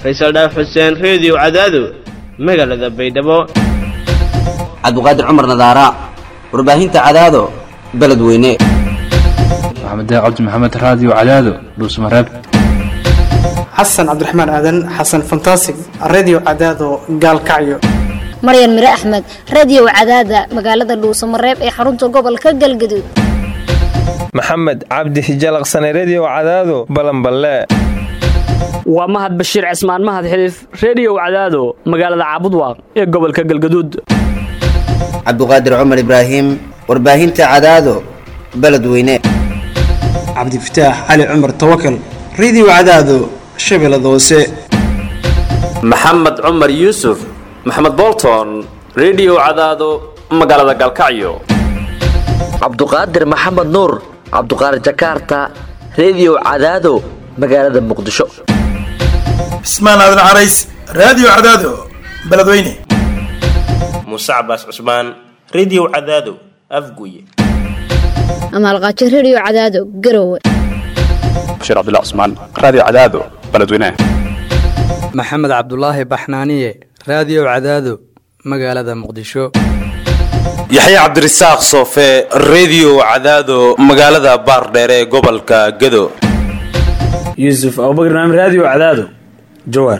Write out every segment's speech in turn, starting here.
faysal dhaaf xuseen reediyo cadaado magaalada baydhabo cabdiqaadir cumar nadaara warbaahinta cadaado beledweyne maxamed cabdi maxamed raadiyo cadaado dhuusmareeb xasan cabdiraxmaan aadan xasan fantasig redio cadaado gaalkacyo maryan mire axmed radio cadaada magaalada dhuusamareeb ee xarunta gobolka galgaduud maxamed cabdi hijalaqsane redio cadaado balanballe waa mahad bashiir cismaan mahad xiliif reediyow cadaado magaalada caabudwaaq ee gobolka galgaduud cabdiqaadir cumar ibraahim warbaahinta cadaado beledweyne cabdifataax cali cumar tawakal redio cadaado shabeellada hoose maxamed cumar yuusuf maxamed bolton redio cadaado magaalada galkacyo cabduqaadir maxamed nuur cabduqaadir jakaarta redio cadaado magaalada muqdisho cismaan aadan carays raadiyo cadaado beledweyne muuse cabaas cusmaan redio cadaado afguye amaalqaajo redio cadaado garowe bashiir cabdilla cusmaan raadiyo cadaado beledweyne maxamed cabdulaahi baxnaaniye raadiyo cadaado magaalada muqdisho yaxya cabdirasaaq soofe redio cadaado magaalada baardheere ee gobolka gado yuusuf abubakr naam raadiyo cadaado jawaar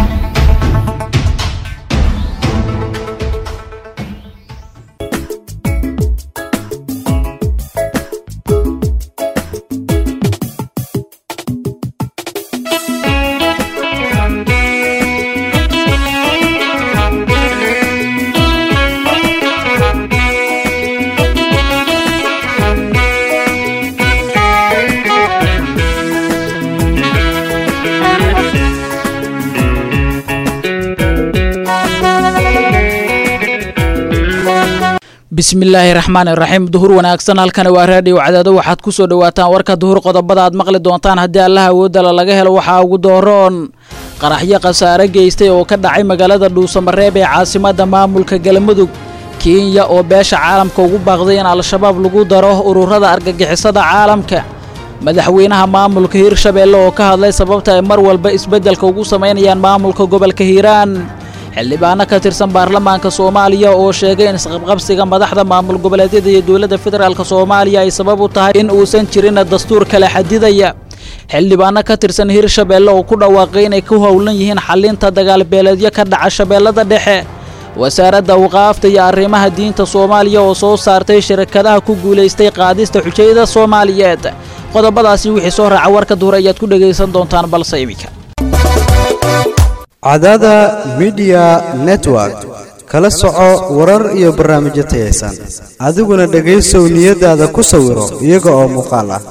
bismillaahi raxmaan iraxiim duhur wanaagsan halkani waa raadhiyo cadaado waxaad ku soo dhowaataan warka duhur qodobada aad maqli doontaan haddii allaha awoodala laga helo waxaa ugu dooroon qaraxyo khasaare geystay oo ka dhacay magaalada dhuusamareeb ee caasimadda maamulka galmudug kenya oo beesha caalamka ugu baaqday in al-shabaab lagu daro ururada argagixisada caalamka madaxweynaha maamulka hiirshabeelle oo ka hadlay sababta ay mar walba isbeddelka ugu samaynayaan maamulka gobolka hiiraan xildhibaano ka tirsan baarlamaanka soomaaliya oo sheegay in isqabqabsiga madaxda maamul goboleedyada iyo dowladda federaalk soomaaliya ay sabab u tahay in uusan jirin dastuur kala xadidaya xildhibaano ka tirsan hiirshabeelle oo ku dhawaaqay inay ku howlan yihiin xallinta dagaalbeeleedyo ka dhaca shabeellada dhexe wasaaradda awqaafta iyo arrimaha diinta soomaaliya oo soo saartay shirkadaha ku guulaystay qaadista xujayada soomaaliyeed qodobadaasi wixii soo raaca warka duhur ayaad ku dhegaysan doontaan balse iminka cadaada midiya network kala soco warar iyo barnaamijyo tayaysan adiguna dhegaysow niyadaada ku sawiro iyaga oo muuqaal ah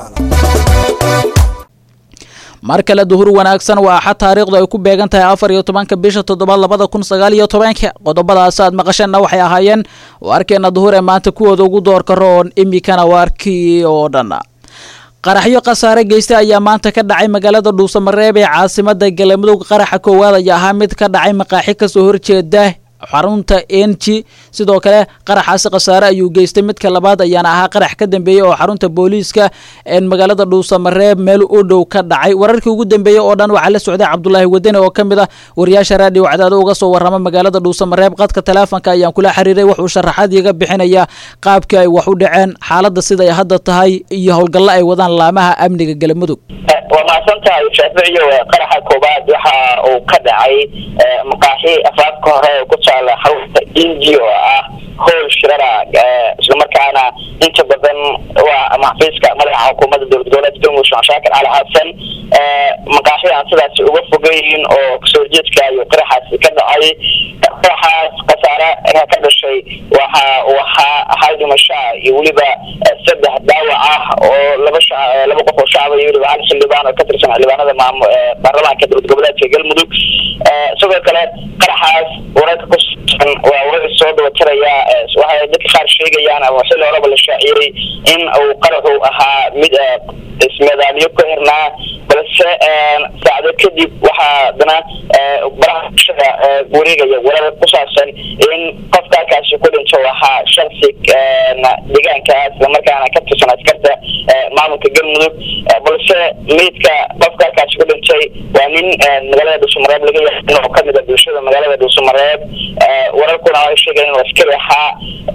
mar kale duhur wanaagsan waa axad taariikhdu ay ku beegan tahay afar iyo tobanka bisha toddobaad labada kun sagaal iyo tobanka qodobadaas aad maqasheenna waxay ahaayeen waarkeena duhur ee maanta kuwooda ugu doorka roon imikana waarkii oo dhan qaraxyo khasaare geystay ayaa maanta ka dhacay magaalada dhuusamareeb ee caasimada galmudug qaraxa koowaad ayaa ahaa mid ka dhacay maqaaxi kasoo horjeeda xarunta enji sidoo kale qaraxaasi khasaare ayuu geystay midka labaad ayaana ahaa qarax ka dambeeyey oo xarunta booliiska magaalada dhuusamareeb meel u dhow ka dhacay wararkii ugu dambeeyey oo dhan waxaa la socday cabdulaahi wadani oo ka mid ah wariyaasha raadiyo cadaado uga soo warrama magaalada dhuusamareeb qadka taleefonka ayaan kula xiriiray wuxuu sharaxaad iga bixinayaa qaabkii ay wax u dhaceen xaaladda siday hadda tahay iyo howlgallo ay wadaan laamaha amniga galmudug waa mahadsantahay shaaficiyo qaraxa koobaad waxa uu ka dhacay maqaaxi afaafka hore ku taala xarunta inji oo ah howl shirara islamarkaana inta badan waa maxfiiska madaxa xukuumadda dowlad goboleedka galmudug sheekh shaakir cali xasan maqaaxi aan sidaas uga fogeyn oo kasoo horjeedka iyo qaraxaasi ka dhacay qaraxaas khasaare ka dhashay waxa uu ahaa hal dhimasho iyo weliba saddex daawac ah oo laba laba qof oo shacaba iyo weliba hal xildhibaan oo ka tirsan xildhibaanada maamul baarlamaanka dowlad goboleedka galmudug sidoo kale qaraxaas wararka ku saabsan waa warar soo dabatiraya waxay dadka qaar sheegayaan ama xilli horeba la shaaciyey in uu qaraxu ahaa mid ismeedaaliyo ku xirnaa balse saacdo kadib waxaa haddana baraha bulshada wareegaya warar ku saabsan in qofka halkaasi ku dhinto ahaa shaksi deegaankaas islamarkaana ka tirsan askarta maamulka galmudug balse balse meydka qofka halkaasi ku dhintay waa nin magaalada dhuusamareeb laga yaqaan oo kamid a bulshada magaalada dhuusamareeb wararkuna ay sheegayaan inuu askari ahaa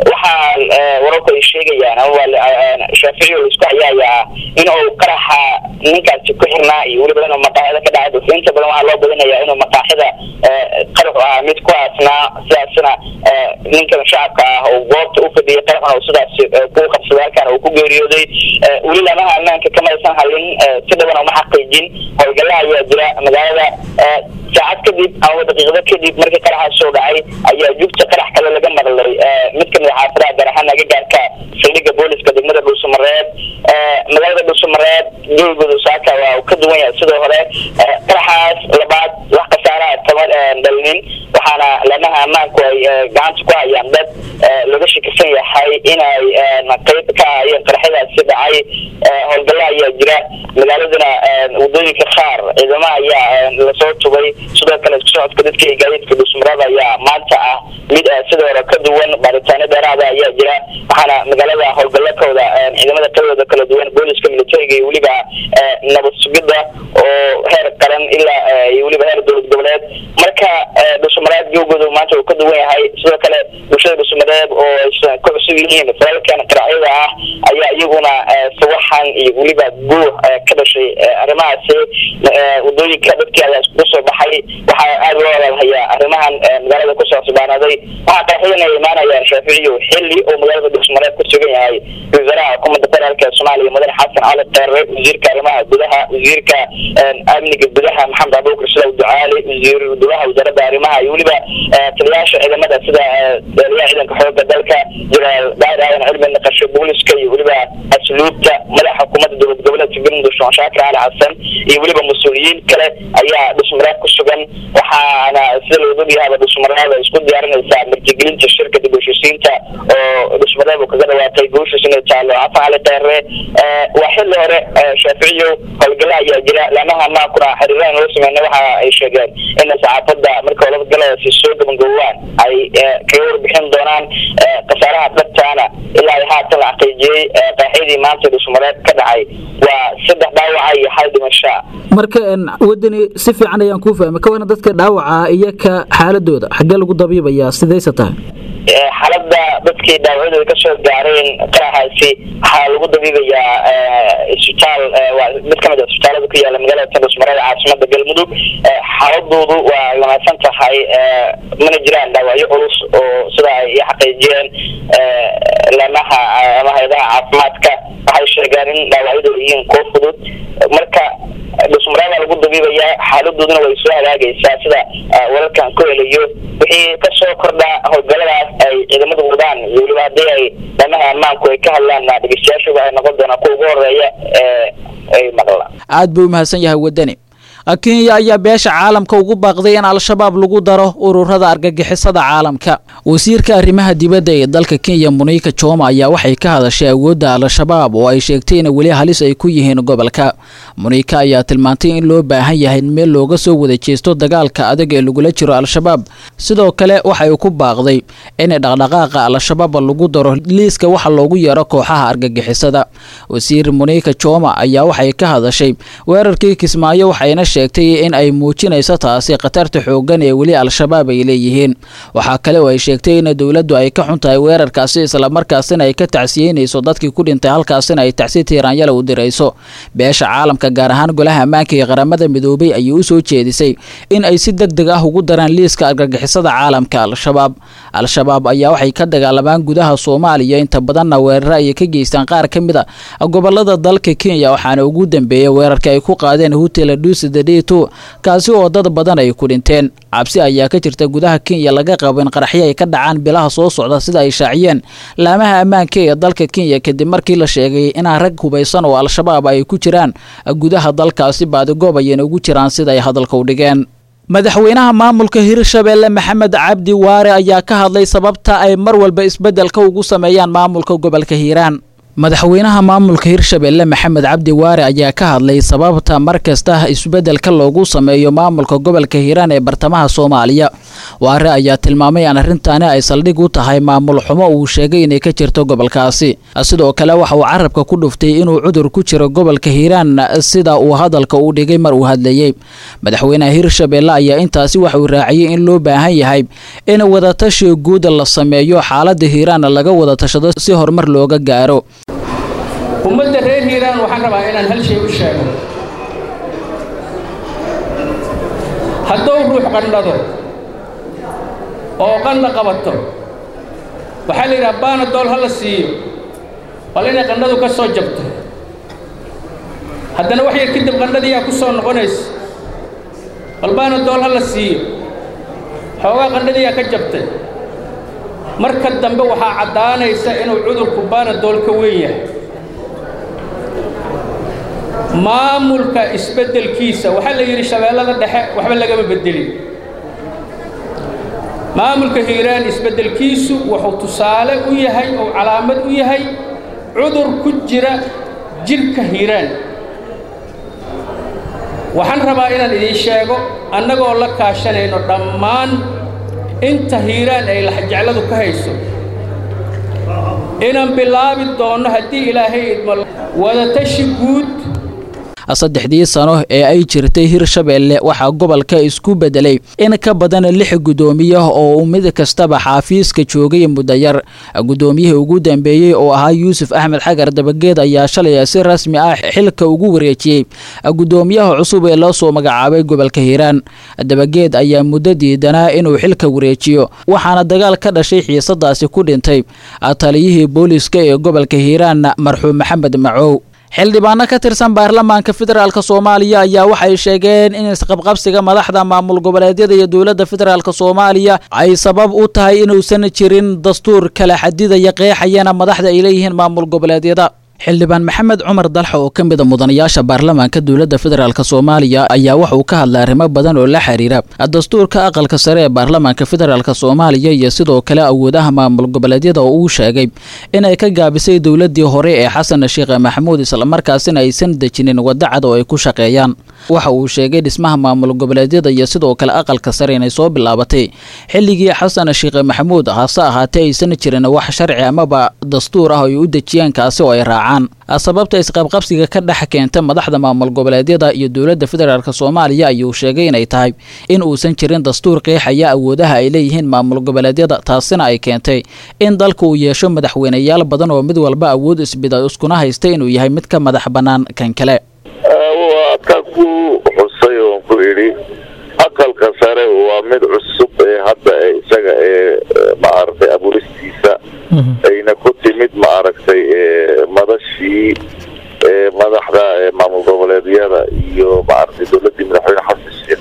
waxaa wararku ay sheegayaan ama shaaficiyo laisku hayaayaa in uu qaraxa ninkaasi ku xirnaa iyo weliba inuu maqaaxida ka dhacay dadka inta badan waxaa loo badinayaa inuu maqaaxida qaraxu ahaa mid ku aasnaa sidaasna ninkan shacabka ah oo goobta u fadhiyay qaraxuna uu sidaas ku qabsaday halkaana uu ku geeriyooday weli lamaha ammaanka kama aysan hadlin si dhaban uma xaqiijin howlgalaha ayaa jira magaalada saacad kadib ama daqiiqado kadib markii qaraxaas soo dhacay ayaa jugta qarax kale laga maqlay mid kamid a xaafadaha gaar ahaan agagaarka saldhigga booliska degmada dhuusamareeb magaalada dhuusamareeb joogooda saaka waa uu ka duwan yahay sidoo hore qaraxaas labaad wax khasaaraha kama dhalinin waxaana lamaha ammaanku ay gacanta ku hayaan dad laga shakisan yahay inay qayb ka ahayeen qaraxyadaasi dhacay howlgalla ayaa jira magaaladana wadooyinka qaar ciidamaha ayaa lasoo tubay sidoo kale isku socodka dadka iyo gaadiidka dhuusmareeb ayaa maanta ah mid sidoo hore ka duwan baaritaano dheeraada ayaa jira waxaana magaalada howlgallo ka wada ciidamada qaybooda kala duwan booliska militariga iyo weliba nabad sugidda oo heer qaran ilaa iyo weliba heer dowlad goboleed marka dhuusamareeb joogooda maanta uu ka duwan yahay sidoo kale bulshada dhuusamareeb oo aysan ku cusub yihiin falalkan qaracyada ah ayaa iyaguna sawaxan iyo weliba guux ka dhashay arrimahaasi wadooyinka dadkii ayaa iskugu soo baxay waxaa aada loo walaalahayaa arrimahan magaalada kusoo cusbaanaaday waxaa qaraxyadan ay imaanayaan shaaficiyo xilli oo magaalada dhuusmareeb ku sugan yahay wasaaraha xukuumadda federaalk ee soomaaliya mudane xasan cali kheyre wasiirka arrimaha gudaha wasiirka amniga gudaha maxamed abuukar silaw ducaali wasiir gudaha wasaaradda arrimaha iyo weliba taliyaasha ciidamada sida taliyaha ciidanka xooga dalka jenaraal daahir aadan cilmi naqasho booliska iyo weliba asluubta madaxa xukuumadda dowlad goboleedka galmudug sheekh shaakir cali xasan iyo weliba mas-uuliyiin kale ayaa dhusmareeb ku sugan waxaana sida looga ogyahaaba dhusmareeb ay isku diyaarinaysaa martigelinta shirka dib u heshiisiinta oo dhusmareeb uu kaga dhawaatay guushiis inay taalo xasan cali kheyre waa xilli hore shaaficiyo howlgalla ayaa jira laamaha maakuna xiriiraan loo sameynay waxa ay sheegeen in saxaafadda marka howlgaladaasi soo gabangowaan ay kaga warbixin doonaan khasaaraha dhabtaana ilaa ay haatan la xaqiijiyey qaaxyadii maanta dhusmareeb ka dhacay waa saddex dhaawaca iyo hal dhimasho marka wadani si fiican ayaan kuu fahmay ka wana dadka dhaawaca iyo ka xaaladooda xaggee lagu dabiibayaa sidayse tahay xaaladda dadkii dhaawacyadooda kasoo gaareen qaraxaasi waxaa lagu dabiibayaa isbitaal waa mid kamid a isbitaalada ku yaala magaalada tandhusmareed caasimada galmudug xaaladoodu waa ay wanaagsan tahay mana jiraan dhaawacyo culus oo sida ay xaqiijiyeen laamaha ama hay-adaha caafimaadka waxay sheegeen in dhaawacyadooda yihiin kuwo fudud marka dhusmareebaa lagu dabiibayaa xaaladooduna way soo hagaagaysaa sida wararkan ku helayo wixii kasoo kordha howlgaladaas ay ciidamadu wadaan iyo weliba haddii ay laamaha ammaanku ay ka hadlaan dhegeystayaashuba ay noqon doonaan kuwa ugu horeeya ee ay maqlaan aad buu umahadsan yahay wadani kenya ayaa beesha caalamka ugu baaqday in al-shabaab lagu daro ururada argagixisada caalamka wasiirka arrimaha dibadda ee dalka kenya muniika joma ayaa waxay ka hadashay awoodda al-shabaab oo ay sheegtay in weli halis ay ku yihiin gobolka muniika ayaa tilmaantay in loo baahan yahay in meel looga soo wada jeesto dagaalka adag ee lagula jiro al-shabaab sidoo kale waxay ku baaqday in dhaqdhaqaaqa al-shabaab lagu daro liiska waxa loogu yeero kooxaha argagixisada wasiir muniika joma ayaa waxay ka hadashay weerarkii kismaayo waxayna sheegtay in ay muujinayso taasi khatarta xooggan ee weli al-shabaab ay leeyihiin waxaa kale oo ay sheegtay in dowladdu ay ka xun tahay weerarkaasi islamarkaasina ay ka tacsiyeynayso dadkii ku dhintay halkaasina ay tacsi tiiraanyala u dirayso beesha caalamka gaar ahaan golaha ammaanka ee qaramada midoobay ayay u soo jeedisay in ay si deg deg ah ugu daraan liiska argagixisada caalamka al-shabaab al-shabaab ayaa waxay ka dagaalamaan gudaha soomaaliya inta badanna weeraro ayay ka geystaan qaar ka mid a gobolada dalka kenya waxaana ugu dambeeyay weerarka ay ku qaadeen hotel dusidadito kaasi oo dad badan ay ku dhinteen cabsi ayaa ka jirta gudaha kenya laga qabo in qaraxyo ay ka dhacaan bilaha soo socda sida ay shaaciyeen laamaha ammaanka ee dalka kenya kadib markii la sheegay inaa rag hubaysan oo al-shabaab ay ku jiraan gudaha dalkaasi baadigoob ayayna ugu jiraan sida ay hadalka u dhigeen madaxweynaha maamulka hirshabeelle maxamed cabdi waare ayaa ka hadlay sababta ay mar walba isbeddelka ugu sameeyaan maamulka gobolka hiiraan madaxweynaha maamulka hirshabelle maxamed cabdi waare ayaa ka hadlay sababta mar kasta isbeddelka loogu sameeyo maamulka gobolka hiiraan ee bartamaha soomaaliya waare ayaa tilmaamay in arrintaani ay saldhig u tahay maamul xumo uu sheegay inay ka jirto gobolkaasi sidoo kale waxa uu carabka ku dhuftay inuu cudur ku jiro gobolka hiiraan sida uu hadalka u dhigay mar uu hadlayey madaxweynaha hirshabelle ayaa intaasi waxa uu raaciyey in loo baahan yahay in wadatashi guud la sameeyo xaalada hiiraan laga wada tashado si horumar looga gaaro ummadda reer hiiraan waxaan rabaa inaan hal shay u sheego hadduu ruux qandhado oo qandha qabato waxaa la yidhaha baanadool ha la siiyo bal inay qandhadu ka soo jabto haddana wax yar kadib qandhadiyaa ku soo noqonaysa bal baanadool ha la siiyo xoogaa qandhadiyaa ka jabtay marka dambe waxaa caddaanaysa inuu cudurku baanadool ka weyn yahay maamulka isbeddelkiisa waxaa la yidhi shabeellada dhexe waxba lagama beddelin maamulka hiiraan isbeddelkiisu wuxuu tusaale u yahay oo calaamad u yahay cudur ku jira jidhka hiiraan waxaan rabaa inaan idiin sheego annagoo la kaashanayno dhammaan inta hiiraan ay laxjecladu ka hayso inaan bilaabi doonno haddii ilaahay idmo wadatashi guud saddexdii sano ee ay jirtay hirshabelle waxaa gobolka isku bedelay in ka badan lix guddoomiye oo mid kastaba xaafiiska joogay muddo yar guddoomiyihii ugu dambeeyey oo ahaa yuusuf axmed xagar dabageed ayaa shalay si rasmi ah xilka ugu wareejiyey guddoomiyaha cusub ee loo soo magacaabay gobolka hiiraan dabageed ayaa muddo diidanaa inuu xilka wareejiyo waxaana dagaal ka dhashay xiisadaasi ku dhintay taliyihii booliska ee gobolka hiiraan marxuum maxamed macow xildhibaano ka tirsan baarlamaanka federaalk soomaaliya ayaa waxay sheegeen in isqabqabsiga madaxda maamul goboleedyada iyo dowladda federaalk soomaaliya ay sabab u tahay inuusan jirin dastuur kala xadidaya qeexayana madaxda ay leeyihiin maamul goboleedyada xildhibaan maxamed cumar dalxa oo ka mida mudanayaasha baarlamaanka dowladda federaalk soomaaliya ayaa waxauu ka hadlay arrimo badan oo la xiriira dastuurka aqalka sare ee baarlamaanka federaalk soomaaliya iyo sidoo kale awoodaha maamul goboleedyada oo uu sheegay inay ka gaabisay dowladii hore ee xasan sheekh maxamuud islamarkaasina aysan dejinin waddo cad oo ay ku shaqeeyaan waxa uu sheegay dhismaha maamul goboleedyada iyo sidoo kale aqalka sare inay soo bilaabatay xilligii xasan sheekh maxamuud hase ahaatee aysan jirin wax sharci amaba dastuur ah oo ay u dejiyeen kaasi oo ay raacaan sababta isqabqabsiga ka dhex keenta madaxda maamul goboleedyada iyo dowladda federaalk soomaaliya ayuu sheegay inay tahay in uusan jirin dastuur qeexaya awoodaha ay leeyihiin maamul goboleedyada taasina ay keentay in dalka uu yeesho madaxweyneyaal badan oo mid walba awood isbida iskuna haysta inuu yahay mid ka madax bannaan kan kale waa ka ku xusay oon ku idhi aqalka sare waa mid cusub ee hadda ee isaga ee maaragtay abuuristiisa ayna ku timid maaragtay madashii madaxda maamul goboleedyada iyo maaragtay dowladii madaxweyne xasan sheekh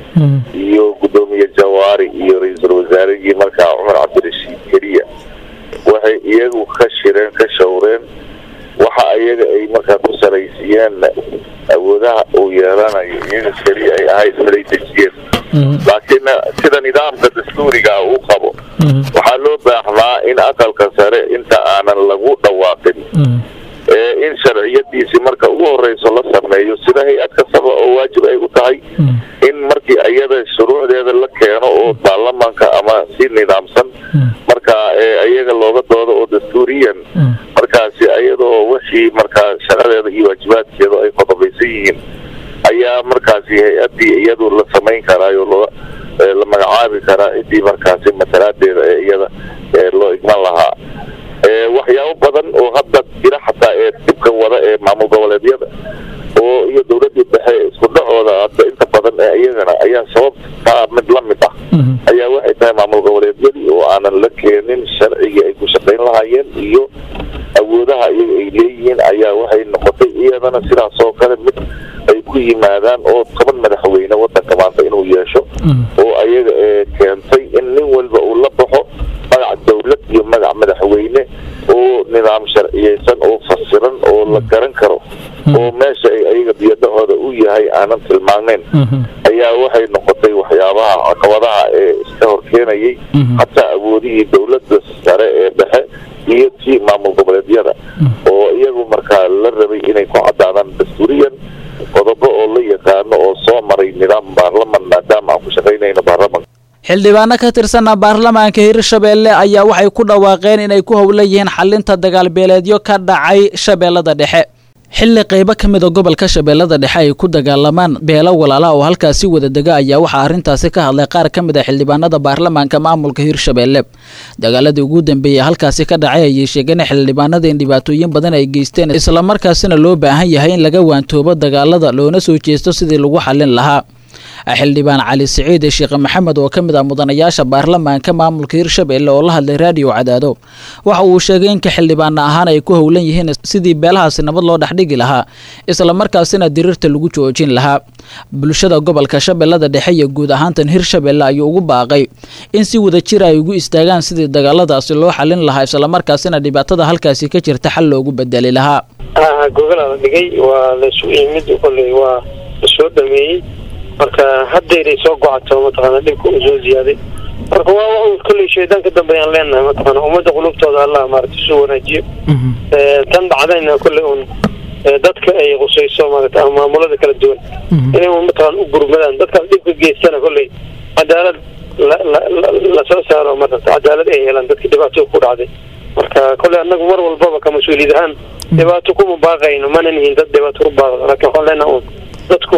iyo guddoomiye jawaari iyo ra-iisul wasaarihii markaa cumar cabdirashiid keliya waxay iyagu ka shireen ka shawreen waxa iyaga ay markaa ku salaysiiyeen awoodaha uu yeelanayo iyaga keliya ay ahayd miday dejiyeen laakiin sida nidaamka dastuuriga uu qabo waxaa loo baahnaa in aqalka sare inta aanan lagu dhawaaqin in sharciyadiisi marka ugu horeyso la sameeyo sida hay-ad kastaba oo waajib ay u tahay in markii iyada shuruucdeeda la keeno oo baarlamaanka ama si nidaamsan marka iyaga looga doodo oo dastuuriyan markaasi iyadoo wixii markaa shaqadeeda iyo waajibaadkeeda ay qodobaysan yihiin ayaa markaasi hay-adii iyadu la samayn karaayo loo la magacaabi karaa cidii markaasi masalaadeeda ee iyada loo igman lahaa waxyaabo badan oo hadda jira xataa ee dibka wada ee maamul goboleedyada oo iyo dowladii dhexe isku dhacooda hadda inta badan ee iyagana ayaa sababtaa mid la mid ah ayaa waxay tahay maamul goboleedyadii oo aanan la keenin sharcigii ay ku shaqayn lahaayeen iyo awoodaha iyaga ay leeyihiin ayaa waxay noqotay iyadana sidaas oo kale mid ay ku yimaadaan oo toban madaxweyne wadanka maanta inuu yeesho oo ayaga ee keentay in nin walba uu la baxo magac dowlad iyo magac madaxweyne oo nidaam sharciyeysan oo fasiran oo la garan karo oo meesha ay ayaga biyada noocooda u yahay aanan tilmaanayn ayaa waxay noqotay waxyaabaha caqabadaha ee iska horkeenayay hataa awoodihii dowladda sare ee dhexe iyo tii maamul goboleedyada oo iyagu markaa la rabay inay ku cadaadaan dastuuriyan qodobo oo la yaqaano oo soo maray nidaam baarlaman maadaama aan ku shaqaynayno baarlamanka xildhibaano ka tirsanna baarlamaanka hirshabeelle ayaa waxay ku dhawaaqeen inay ku howlan yihiin xalinta dagaalbeeleedyo ka dhacay shabeellada dhexe xilli qaybo ka mid a gobolka shabeellada dhexe ay ku dagaalamaan beelo walaala oo halkaasi wada dega ayaa waxaa arrintaasi ka hadlay qaar ka mid a xildhibaanada baarlamaanka maamulka hirshabeelle dagaaladii ugu dambeeyey halkaasi ka dhacay ayay sheegeen xildhibaanada in dhibaatooyin badan ay geysteen islamarkaasina loo baahan yahay in laga waantoobo dagaalada loona soo jeesto sidii lagu xallin lahaa xildhibaan cali siciid sheekh maxamed oo ka mid ah mudanayaasha baarlamaanka maamulka hirshabeelle oo la hadlay raadiyo cadaado waxa uu sheegay inka xildhibaana ahaan ay ku howlan yihiin sidii beelahaasi nabad loo dhexdhigi lahaa islamarkaasina diriirta lagu joojin lahaa bulshada gobolka shabeellada dhexe iyo guud ahaantan hirshabeelle ayuu ugu baaqay in si wada jir ay ugu istaagaan sidii dagaaladaasi loo xalin lahaa islamarkaasina dhibaatada halkaasi ka jirta xal loogu bedeli lahaa gogolaa la dhigay waa laysu yimid kolley waa lasoo dhameeyey marka haddayday soo gocato mataqaana dhibka uu soo ziyaaday marka waa un kolley shaydaan ka dambeeyaan leenahay mataqaana ummadda qulubtooda allah maarata isu wanaajiyo tan dhacdayna kolley un dadka ay qusayso maarata ama maamulada kala duwan inay un mataqaana u gurmadaan dadkaas dhibka geystana kolley cadaalad lasoo saaro marata cadaalad ay helaan dadka dhibaato ku dhacday marka kolley annagu mar walbaba ka mas-uuliyad ahaan dhibaato kuma baaqayno mana nihin dad dhibaato ku baaqdo laakiin waxaan leenaha un dadku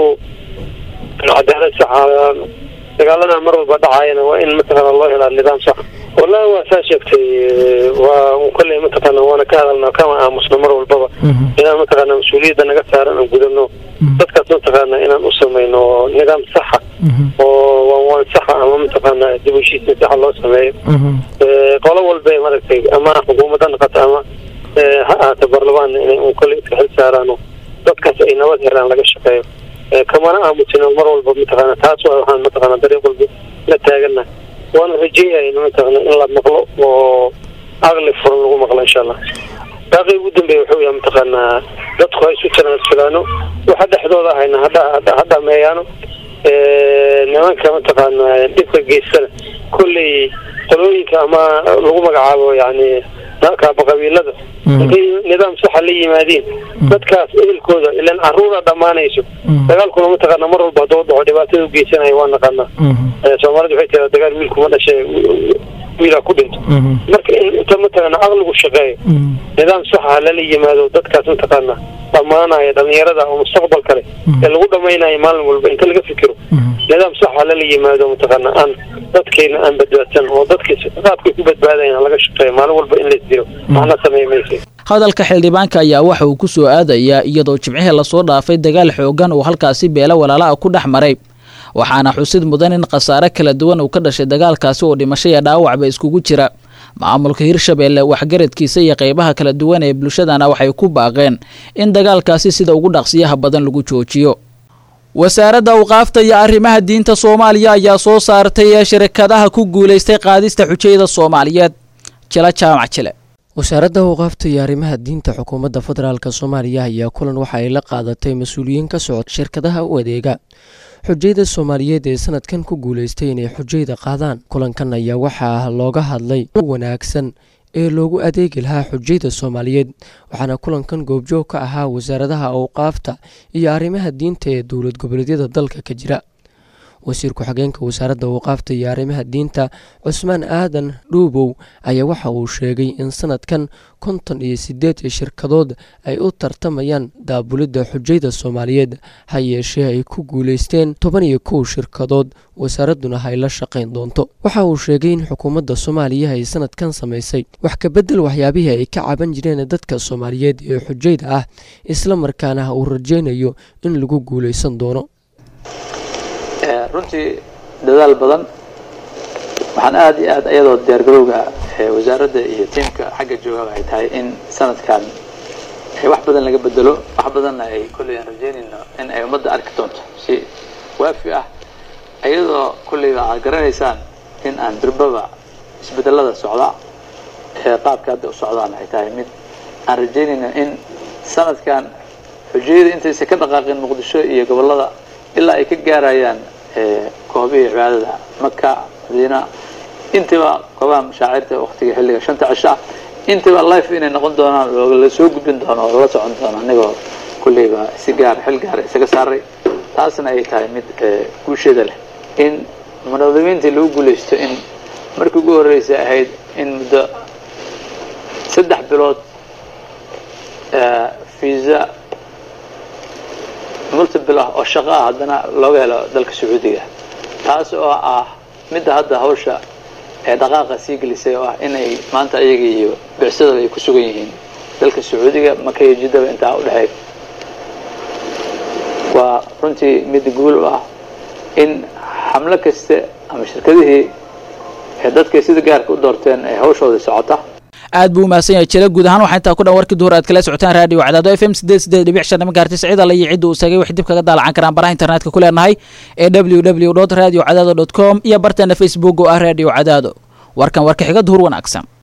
cadaalad sax dagaalada mar walba dhacayana waa in mataqaana loo helaa nidaam sax wallahi waa saa sheegtay waa kolley mataqaana waana ka hadalna kama aamusno mar walbaba inaan mataqaana mas-uuliyadda naga saaran aan gudano dadkaas mataqaana inaan u samayno nidaam saxa oo waanwaan saxa ama mataqaana dib u heshiisna saxa loo sameeyo qolo walba maaragtay ama xukuumadda noqoto ama ha ahaato baarlamaan inay un kolley iska xil saaraano dadkaas ay nabad helaan laga shaqeeyo kamana aamusino mar walba mataqaana taas waa waxaan mataqaana dariiq walba la taagana waana rajeeyayna mataqaana in la maqlo oo aqli furan lagu maqlo insha allah baaqi ugu dambeeya wuxuu yahay mataqaanaa dadku ha isu tanaasulaano waxa dhexdooda ahayna hadha ha dhameeyaano nimanka mataqaana dhibka geystana kolley qolooyinka ama lagu magacaabo yani kaaba qabiilada intay nidaam saxa la yimaadiin dadkaas ehelkooda ilan caruura dhammaanayso dagaalkuna mataqaana mar walba hadduu dhaco dhibaatada u geysanayo waa naqaanaa soomaalida waxay tiraa dagaal wiilkuma dhashay wiilaa ku dhinto marka in inta mataqaana aqligu shaqeeyo nidaam saxa lala yimaado dadkaas mataqaana dhammaanaya dhalinyarada oo mustaqbal kale ee lagu dhamaynayo maalin walba inta laga fikiro nidaam saxa lala yimaado mataqaana aan dadkeena aan badbaadsan oo dadkii qaabkay ku badbaadayan laga shaqeeyo maalin walba in laisdilo waxna sameey maysa hadalka xildhibaanka ayaa waxa uu ku soo aadayaa iyadoo jimcihii lasoo dhaafay dagaal xoogan uu halkaasi beelo walaalaha ku dhex maray waxaana xusid mudan in khasaare kala duwan uu ka dhashay dagaalkaasi oo dhimasho iyo dhaawacba iskugu jira maamulka hirshabeelle waxgaradkiisa iyo qeybaha kala duwan ee bulshadana waxay ku baaqeen in dagaalkaasi sida ugu dhaqsiyaha badan lagu joojiyo wasaaradda awqaafta iyo arrimaha diinta soomaaliya ayaa soo saartay shirkadaha ku guulaystay qaadista xujayada soomaaliyeed jila jaamac jile wasaaradda awqaafta iyo arrimaha diinta xukuumadda federaalk soomaaliya ayaa kulan waxa ay la qaadatay mas-uuliyiin ka socod shirkadaha u adeega xujayda soomaaliyeed ee sanadkan ku guulaystay inay xujayda qaadaan kulankan ayaa waxaa looga hadlay wanaagsan ee loogu adeegi lahaa xujayda soomaaliyeed waxaana kulankan goobjoog ka ahaa wasaaradaha awqaafta iyo arrimaha diinta ee dowlad goboleedyada dalka ka jira wasiir ku-xigeenka wasaaradda awqaafta iyo arrimaha diinta cusmaan aadan dhuubow ayaa waxa uu sheegay in sanadkan konton iyo sideed shirkadood ay u tartamayaan daabulidda xujayda soomaaliyeed ha yeeshee ay ku guulaysteen toban iyo kow shirkadood wasaaradduna ay la shaqayn doonto waxa uu sheegay in xukuumadda soomaaliya ay sanadkan samaysay wax kabedel waxyaabihii ay ka caban jireen dadka soomaaliyeed ee xujayda ah isla markaana uu rajaynayo in lagu guulaysan doono runtii dadaal badan waxaan aada iyo aad iyadoo diyaargarowga wasaaradda iyo tiimka xagga joogaba ay tahay in sanadkan wax badan laga bedelo wax badanna ay kolley aan rajeynayno in ay ummadda arki doonto si waafi ah iyadoo kolleyba aad garanaysaan in aan durbaba isbedelada socda ee qaabka hadda u socdaan ay tahay mid aan rajeynayno in sanadkan xujayada intaysa ka dhaqaaqin muqdisho iyo gobollada ilaa ay ka gaarayaan koobihii cibaadada maka madiina intiba goobaha mashaacirta waqtiga xilliga shanta cisho ah intiba life inay noqon doonaan oo la soo gudbin doono oo lala socon doono anigoo kulleyba si gaar xil gaara isaga saaray taasna ay tahay mid guusheeda leh in munadamiintii lagu guulaysto in markii ugu horreysay ahayd in muddo saddex bilood visa multiple ah oo shaqo ah haddana looga helo dalka sacuudiga taas oo ah midda hadda hawsha ee dhaqaaqa sii gelisay oo ah inay maanta ayaga iyo bicsadooda ay ku sugan yihiin dalka sacuudiga maka iyo jiddaba intaa udhexeey waa runtii mid guul u ah in xamlo kaste ama shirkadihii ee dadkay sida gaarka u doorteen ay hawshooda socota aad buu umahadsan yahay jila guud ahaan waxaa intaa ku dhan warkii duhur aad kala socotaan raadiyo cadaado f m sideed sideed dhibic shan magaartis cid alla iyo cidda uu sagay wax dib kaga daalacan karaan baraha internetka ku leenahay ee w w dot radio cadaado dot com iyo barteena facebook oo ah radio cadaado warkan warka xiga duhur wanaagsan